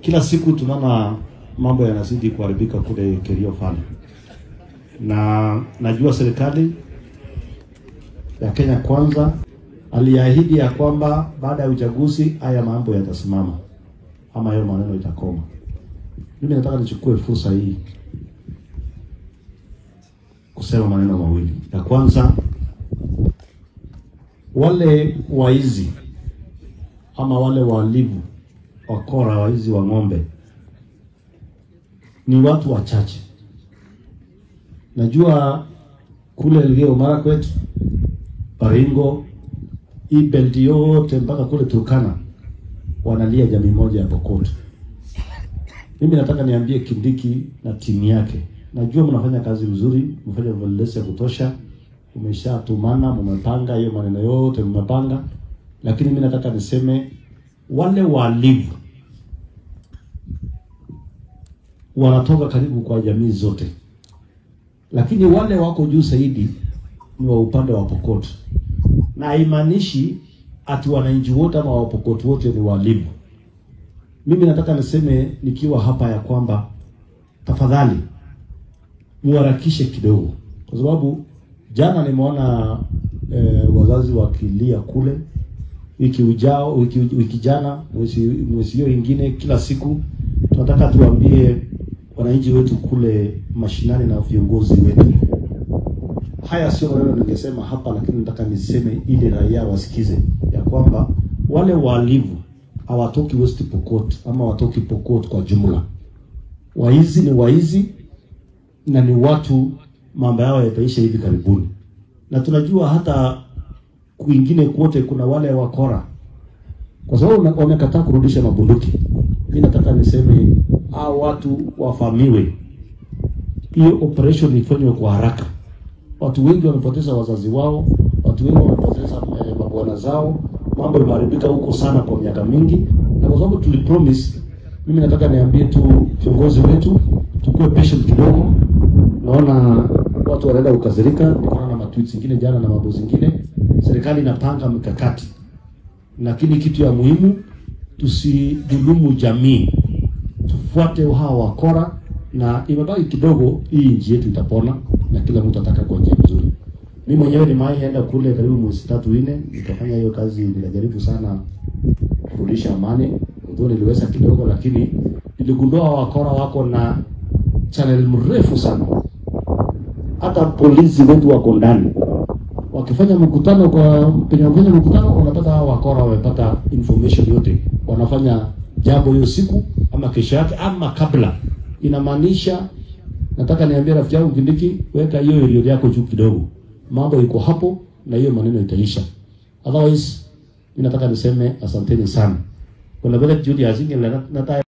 kila siku tunaona mambo yanazidi kuharibika kule Kerio Fund, na najua serikali ya Kenya Kwanza aliahidi ya kwamba baada ya uchaguzi haya mambo yatasimama ama hayo maneno itakoma. Mimi nataka nichukue fursa hii kusema maneno mawili. Ya kwanza, wale waizi ama wale walivu wakora, waizi wa ng'ombe ni watu wachache. Najua kule Elgeyo Marakwet, Baringo, hii belt yote mpaka kule Turkana wanalia jamii moja ya Pokot. Mimi nataka niambie Kindiki na timu yake, najua mnafanya kazi nzuri, mfanya validation ya kutosha, umeshatumana, mmepanga hiyo maneno yote mmepanga, lakini mimi nataka niseme wale walivu wanatoka karibu kwa jamii zote, lakini wale wako juu zaidi ni wa upande wa Pokot, na haimaanishi ati wananchi wote ama Wapokot wote ni walivu. Mimi nataka niseme nikiwa hapa ya kwamba tafadhali muharakishe kidogo, kwa sababu jana nimeona eh, wazazi wakilia kule, wiki ujao, wiki, wiki jana, mwezi mwezi hiyo ingine, kila siku tunataka tuambie wananchi wetu kule mashinani na viongozi wetu. Haya sio maneno ningesema hapa, lakini nataka niseme ili raia wasikize ya kwamba wale walivu hawatoki West Pokot ama watoki Pokot kwa jumla. Waizi ni waizi na ni watu mambo yao yataisha hivi karibuni, na tunajua hata kwingine kwote kuna wale wakora, kwa sababu wamekataa kurudisha mabunduki. Mimi nataka niseme hao watu wafamiwe, hiyo operation ifanywe kwa haraka. Watu wengi wamepoteza wazazi wao, watu wengi wamepoteza eh, mabwana zao. Mambo imeharibika huko sana kwa miaka mingi, na kwa sababu tulipromise, mimi nataka niambie tu viongozi wetu tukue patient kidogo. Naona watu wanaenda kukasirika, nikaona matweets zingine jana na mambo zingine. Serikali inapanga mikakati, lakini kitu ya muhimu tusidhulumu jamii, tufuate hawa wakora, na imebaki kidogo, hii nchi yetu itapona na kila mtu ataka kwa njia nzuri. Mimi mwenyewe nimeenda kule karibu mwezi tatu nne, nikafanya hiyo kazi, nikajaribu sana kurudisha amani, ndio niliweza kidogo, lakini niligundua wakora wako na channel mrefu sana. Hata polisi wetu wako ndani, wakifanya mkutano kwa penye wafanya mkutano, wanapata hao wakora wamepata information yote, wanafanya jambo hiyo siku ama kesho yake ama kabla. Inamaanisha nataka niambie rafiki yangu Kindiki, weka hiyo area yako juu kidogo, mambo iko hapo na hiyo maneno itaisha. Otherwise, mimi nataka niseme asanteni sana. Kuna vile Judy Azinge nataka